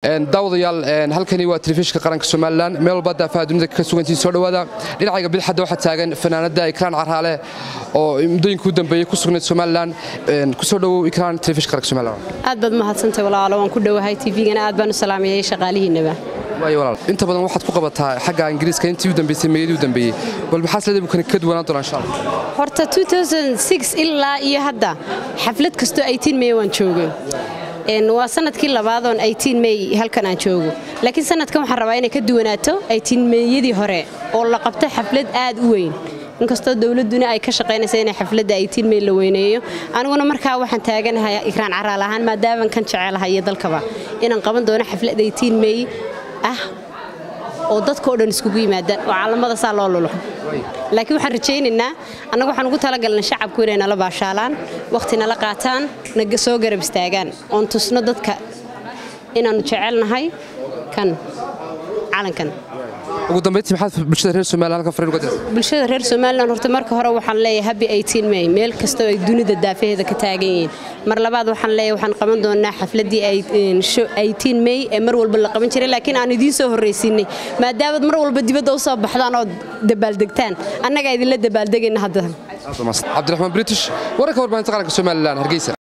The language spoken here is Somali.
daawadayaal halkani waa telefishinka qaranka somalilan meel walba daafaha dunida ka sugantii soo dhowaada dhinacayga bidixadda waxaa taagan fanaanada ikraan carraale oo muddooyinka u dambeeyey ku sugnayd somalilan kusoo dhowow ikraan telefishinka qaranka somalilan aad baad mahadsantahay walaalo waan ku dhowahay tvgana aad baan u salaamayay shaqaalihiinaba waayo walaal inta badan waxaad ku qabataa xagga ingiriiska intii u dambeysay meeyadii u dambeeyey bal maxaa sleeda buu ka duwanaan doonaa insha allah horta ilaa iyo hadda xaflad kastoo may waan joogay waa sanadkii labaadoon may halkan aan joogo laakiin sanadkan waxaan rabaa inay ka duwanaato meeyadii hore oo la qabto xaflad aad u weyn inkastoo dowladduna ay ka shaqaynaysa inay xafladda may la weyneeyo aniguna markaa waxaan taaganahay ikraan caraal ahaan maadaaman kan jecelahay iyo dalkaba inaan qaban doono xaflad may ah oo dadka o dhan iskugu yimaadaan oo caalamada saa loo lulo laakiin waxaan rajaynaynaa annagu waxaan ugu talagalnay shacabku inay nala baashaalaan wakhti nala qaataan na soo garab istaagaan oon tusno dadka inaannu jecelnahay kan calankan ugu dambayntii maxaad bulshada reer somalilan halkan fariin uga dirtay bulshada reer somalilan horta marka hore waxaan leeyahay habi may meel kastoo ay dunida daafaheeda ka taagan yihiin mar labaad waxaan leeyahay waxaan qaban doonaa xafladdii may ee mar walba la qaban jiray laakiin aan idiin soo horraysiinay maadaamaad mar walba dibadda u soo baxdaan oo dabaaldegtaan annagaa idinla dabaaldegayna hadda cabdiraxmaan british wararka warbaahinta qaranka somalilan hargeysa